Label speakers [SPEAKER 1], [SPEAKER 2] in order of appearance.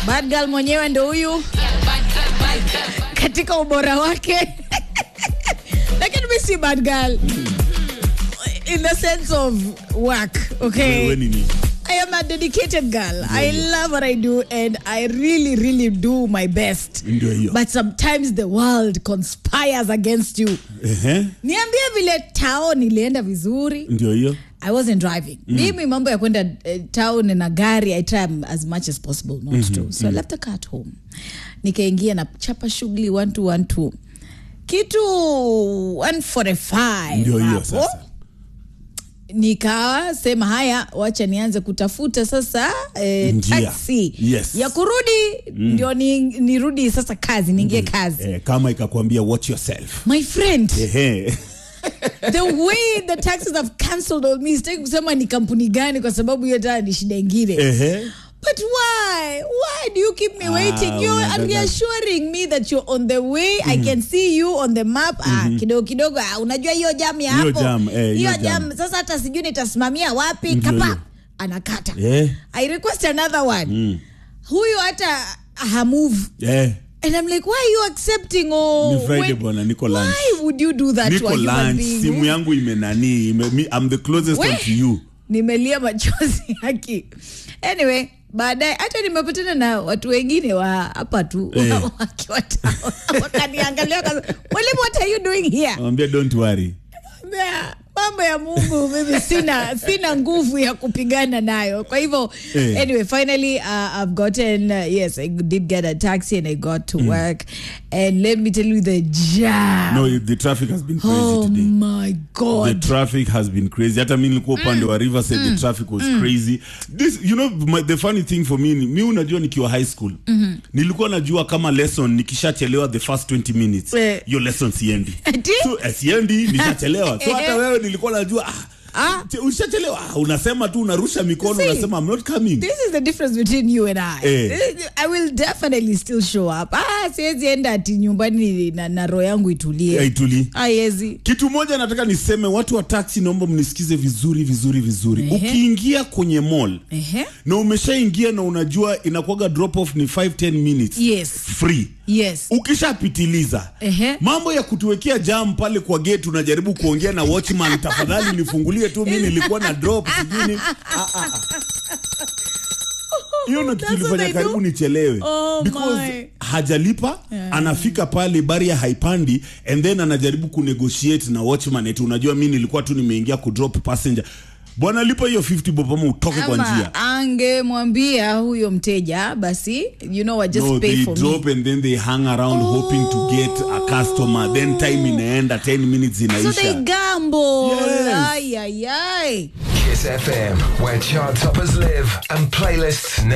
[SPEAKER 1] Bad girl mwenyewe ndo huyu katika ubora wake lakini mi si bad girl in the sense of work okay
[SPEAKER 2] Wewe ni nini?
[SPEAKER 1] I am a dedicated girl. I love what I do and I really, really do my best.
[SPEAKER 2] Ndio hiyo.
[SPEAKER 1] But sometimes the world conspires against you.
[SPEAKER 2] Ehe,
[SPEAKER 1] Niambie vile tao nilienda vizuri.
[SPEAKER 2] ndio hiyo.
[SPEAKER 1] I wasn't driving. Mimi mambo ya kwenda eh, town na gari I try as much as possible not to. So I left the car at home. Nikaingia na chapa shughuli 1212. Kitu 145.
[SPEAKER 2] Ndio hiyo
[SPEAKER 1] hapo
[SPEAKER 2] sasa.
[SPEAKER 1] nikawa sema haya wacha nianze kutafuta sasa eh,
[SPEAKER 2] Njia.
[SPEAKER 1] taxi
[SPEAKER 2] Yes.
[SPEAKER 1] ya kurudi ndio ni, nirudi sasa kazi niingie kazi
[SPEAKER 2] Eh, kama ikakwambia watch yourself.
[SPEAKER 1] my friend
[SPEAKER 2] Ehe.
[SPEAKER 1] the way the taxis have cancelled on me sitaki kusema ni kampuni gani kwa sababu hiyo tayari ni shida ingine
[SPEAKER 2] Ehe.
[SPEAKER 1] But why? Why do you keep me
[SPEAKER 2] Ah,
[SPEAKER 1] waiting? You're
[SPEAKER 2] unataka-
[SPEAKER 1] reassuring me that you're on the way. I can see you on the map. Ah, kidogo kidogo. Ah, unajua hiyo jam ya
[SPEAKER 2] Hiyo
[SPEAKER 1] hapo.
[SPEAKER 2] jam, eh, hiyo
[SPEAKER 1] hiyo
[SPEAKER 2] jam.
[SPEAKER 1] jam. Sasa hata sijui nitasimamia wapi.
[SPEAKER 2] Ndio
[SPEAKER 1] Kapa.
[SPEAKER 2] hiyo.
[SPEAKER 1] Anakata.
[SPEAKER 2] Eh.
[SPEAKER 1] I request another one. Huyu hata hamove.
[SPEAKER 2] Eh,
[SPEAKER 1] And I'm like, why are you accepting? Oh,
[SPEAKER 2] Ni Friday
[SPEAKER 1] when-
[SPEAKER 2] bwana, niko lunch.
[SPEAKER 1] Why would you do that to
[SPEAKER 2] niko
[SPEAKER 1] a human
[SPEAKER 2] lunch,
[SPEAKER 1] being?
[SPEAKER 2] simu yangu imenani, ime, mi, I'm the closest
[SPEAKER 1] We.
[SPEAKER 2] one to you.
[SPEAKER 1] nimelia machozi haki anyway baadaye hata nimepatana na watu wengine wa hapa tu
[SPEAKER 2] Eh.
[SPEAKER 1] wakiwa town. wakaniangalia wakasema, mwalimu what are you doing here
[SPEAKER 2] Mwambie don't worry.
[SPEAKER 1] Mbea, mambo ya mungu mimi sina sina nguvu ya kupigana nayo kwa hivyo
[SPEAKER 2] Eh.
[SPEAKER 1] anyway finally uh, i've gotten uh, yes i did get a taxi and i got to work and let me tell you the jam
[SPEAKER 2] No, the traffic has been crazy
[SPEAKER 1] oh
[SPEAKER 2] today.
[SPEAKER 1] my
[SPEAKER 2] The
[SPEAKER 1] god
[SPEAKER 2] traffic has been crazy. Hata mi nilikuwa upande wa Riverside, the traffic was crazy. This, you know, my, the funny thing for me, ni- mi unajua nikiwa high school, nilikuwa najua kama lesson nikishachelewa the first 20 minutes,
[SPEAKER 1] Eh.
[SPEAKER 2] hiyo lesson siendi.
[SPEAKER 1] Ati?
[SPEAKER 2] So, eh, siendi, nishachelewa. So hata
[SPEAKER 1] Eh.
[SPEAKER 2] wewe nilikuwa najua, ah,
[SPEAKER 1] Ah.
[SPEAKER 2] che- ushachelewa, ah, unasema tu unarusha mikono,
[SPEAKER 1] See,
[SPEAKER 2] unasema I'm not coming.
[SPEAKER 1] this is the difference between you and I.
[SPEAKER 2] Eh.
[SPEAKER 1] I will definitely still show up. Ah, siwezi enda ati nyumbani na, na roho yangu itulie.
[SPEAKER 2] Haitulii.
[SPEAKER 1] Haiwezi.
[SPEAKER 2] kitu moja nataka niseme watu wa taxi naomba mnisikize vizuri vizuri vizuri ukiingia kwenye mall
[SPEAKER 1] Ehe.
[SPEAKER 2] na umeshaingia na unajua inakuwaga drop off ni 5 10 minutes
[SPEAKER 1] Yes.
[SPEAKER 2] free
[SPEAKER 1] Yes.
[SPEAKER 2] ukishapitiliza
[SPEAKER 1] Ehe.
[SPEAKER 2] mambo ya kutuwekea jam pale kwa gate unajaribu kuongea na watchman tafadhali nifungulie tu mi nilikuwa na drop sijui ni- Ah, ah, ah. hiyo ndo kitu
[SPEAKER 1] That's what
[SPEAKER 2] ilifanya
[SPEAKER 1] they
[SPEAKER 2] karibu
[SPEAKER 1] do?
[SPEAKER 2] nichelewe
[SPEAKER 1] Oh,
[SPEAKER 2] because
[SPEAKER 1] my.
[SPEAKER 2] hajalipa anafika pale baria haipandi and then anajaribu kunegotiate na watchman eti unajua mi nilikuwa tu nimeingia kudrop passenger bwana lipa hiyo 50 bob ama utoke kwa njia
[SPEAKER 1] Ama angemwambia huyo mteja basi you know what just
[SPEAKER 2] no,
[SPEAKER 1] pay
[SPEAKER 2] they
[SPEAKER 1] for
[SPEAKER 2] drop
[SPEAKER 1] me.
[SPEAKER 2] and then they hang around hoping to get a customer then time inaenda 10 minutes
[SPEAKER 1] So they
[SPEAKER 2] inaisha
[SPEAKER 1] gamble.
[SPEAKER 2] Yes.
[SPEAKER 1] Ay ay ay.
[SPEAKER 3] Kiss FM, where chart toppers live and playlists